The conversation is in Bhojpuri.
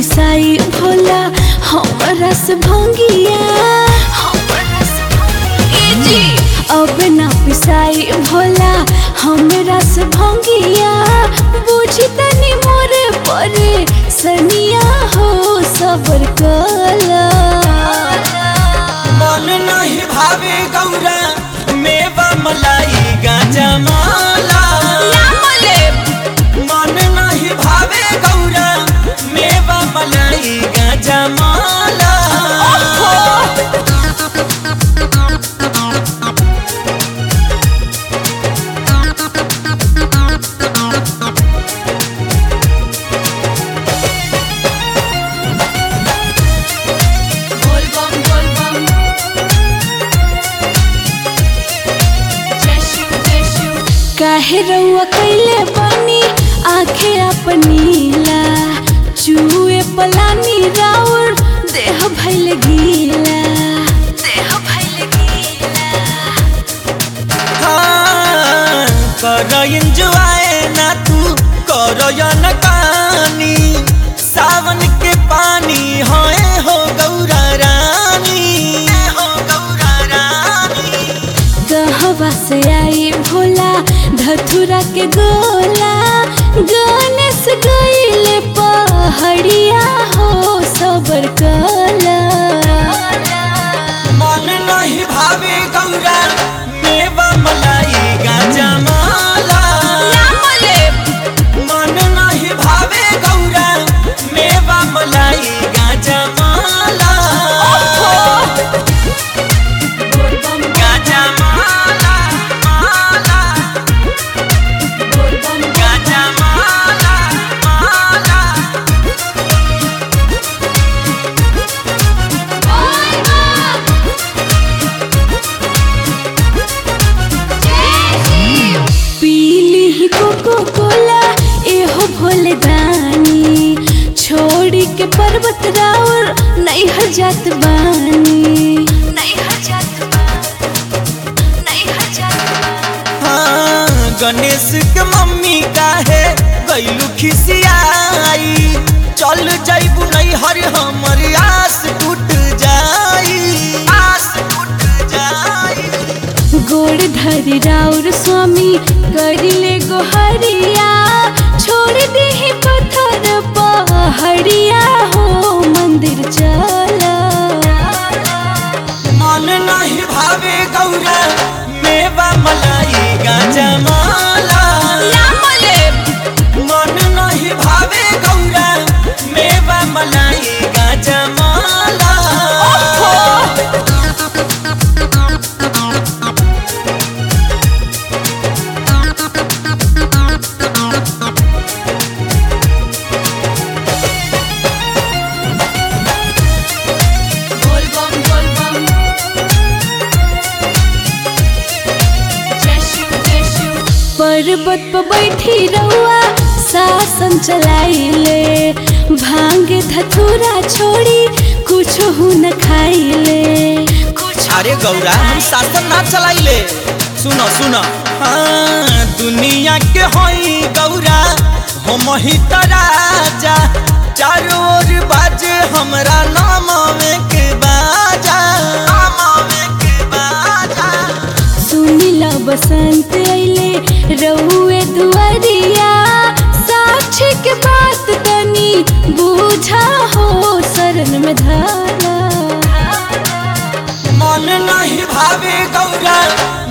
पिसाई भोला हमरा से भंगिया ए जी अब ना पिसाई भोला हमरा से भंगिया बुझी तनी मोरे परे सनिया हो सबर कला मन नहीं भावे गौरा मेवा मलाई गाजा माला मन नहीं भावे गौरा मेवा मलाई गाजा माला बोल बम बोल बम जय शिव जय शिव काहे रउआ कैले बानी आंखें अपनीला चूहे पलानी राउर देह भइल गीला देह भइल गीला हाँ, कर एंजॉय ना तू कर न कानी सावन के पानी होए हो गौरा रानी हो गौरा रानी कहवा से आई भोला धथुरा के गोला गणेश गईले पहाड़िया हो सबर कला मन नहीं भावे गौरा मेवा मलाई गाजा माला मन नहीं भावे गौरा मेवा मलाई गाजा माला गाजा माला माला गाजा माला माला पीली ही कोको कोला एहो भोले दानी छोड़ी के पर्वत राउर नहीं हर जात बानी नहीं हर जात बानी नहीं हर जात हाँ, गणेश के मम्मी काहे गईलू खिसियाई चल जाइबू नहीं हर हमर आस टूट जाई आस टूट जाई गोड़ धरी राउर स्वामी करिले गोहरिया छोड़ दे पत्थर पहाड़िया हो मंदिर चला मन नहीं भावे गौरा मेवा मलाई गाजा माला मन नहीं भावे गौरा मेवा मलाई गाजा माला बोल बम बोल बम जय शिव जय शिव पर्वत पर बैठी रहुआ शासन चलाइले भांगे धतूरा छोड़ी कुछ न खाइले कुछ अरे गौरा हम शासन ना चलाइले सुनो सुनो हाँ दुनिया के होई गौरा हम ही त राजा चारों ओर बाजे हमरा नाम में के बाजा नाम में के बाजा सुनिला बसंत अइले रहुए दुआरिया साक्षी के बात तनी बूझा हो शरण में धारा मन नहीं भावे गौरा